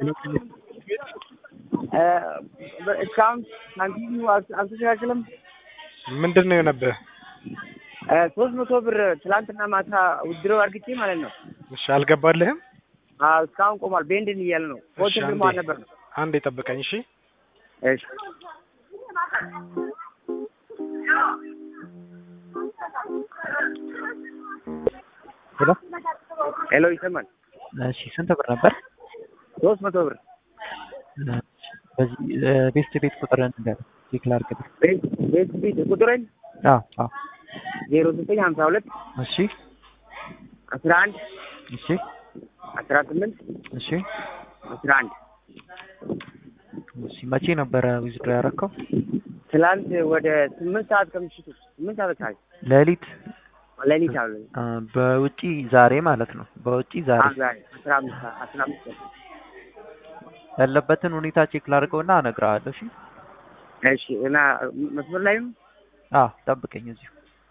እስካሁን ሳንቲሙ አልተስተካከለም። ምንድን ነው የሆነብህ? ሶስት መቶ ብር ትላንትና ማታ ውድሮ አድርግቼ ማለት ነው። እሺ አልገባልህም? አዎ እስካሁን ቆሟል። ቤንድን እያለ ነው። እሺ ፖስት አንዴ ግርማ ነበር ነው። አንዴ ጠብቀኝ። እሺ እሺ ሄሎ ሄሎ ይሰማል። እሺ ስንት ብር ነበር? ሶስት መቶ ብር በዚህ ቤስት ቤት ቁጥር ንገር ቼክ ላድርግልህ። ቤት ቤት ቤት ቁጥሬን አዎ አዎ ዜሮ ዘጠኝ ሀምሳ ሁለት እሺ አስራ አንድ እሺ አስራ ስምንት እሺ አስራ አንድ እሺ መቼ ነበረ ዊዝድሮ ያደረከው? ትላንት ወደ ስምንት ሰዓት ከምሽቱ ስምንት ሰዓት አካባቢ ሌሊት ሌሊት አለ አ፣ በውጪ ዛሬ ማለት ነው። በውጪ ዛሬ ዛሬ አስራ አምስት ሰዓት አስራ አምስት ሰዓት ያለበትን ሁኔታ ቼክ ላድርገውና እነግርሃለሁ። እሺ እሺ እና መስመር ላይም አዎ ጠብቀኝ እዚሁ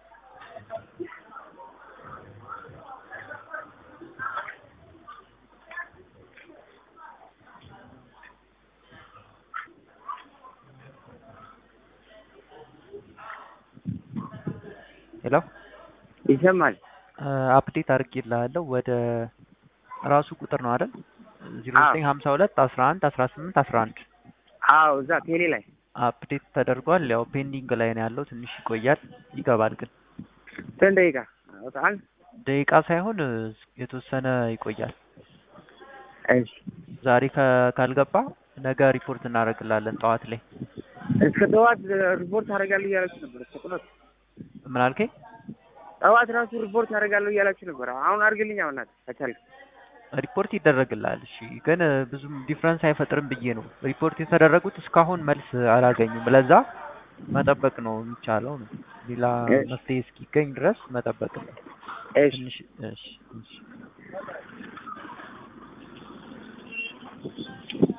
ሄሎ ይሰማል። አፕዴት አድርጌልሃለሁ ወደ ራሱ ቁጥር ነው አይደል? ዜሮ አዎ። ዘጠኝ ሀምሳ ሁለት አስራ አንድ አስራ ስምንት አስራ አንድ አዎ እዛ ቴሌ ላይ አፕዴት ተደርጓል። ያው ፔንዲንግ ላይ ነው ያለው። ትንሽ ይቆያል፣ ይገባል ግን ስንት ደቂቃ አንድ ደቂቃ ሳይሆን እ፣ የተወሰነ ይቆያል። እሺ ዛሬ ከ- ካልገባ ነገ ሪፖርት እናደርግላለን ጠዋት ላይ። እስከ ጠዋት ሪፖርት አደርጋለሁ እያላችሁ ነበር። እስከ ጠዋት ምን አልከኝ? ጠዋት ራሱ ሪፖርት አደርጋለሁ እያላችሁ ነበር። አሁን አድርግልኝ አሁን ናት ከቻልክ። ሪፖርት ይደረግልሃል። እሺ ግን እ፣ ብዙም ዲፍረንስ አይፈጥርም ብዬ ነው። ሪፖርት የተደረጉት እስካሁን መልስ አላገኙም። ለዛ መጠበቅ ነው የሚቻለው ነው። ሌላ እሺ። መፍትሄ እስኪገኝ ድረስ መጠበቅ ነው። እሺ ትንሽ እሺ እሺ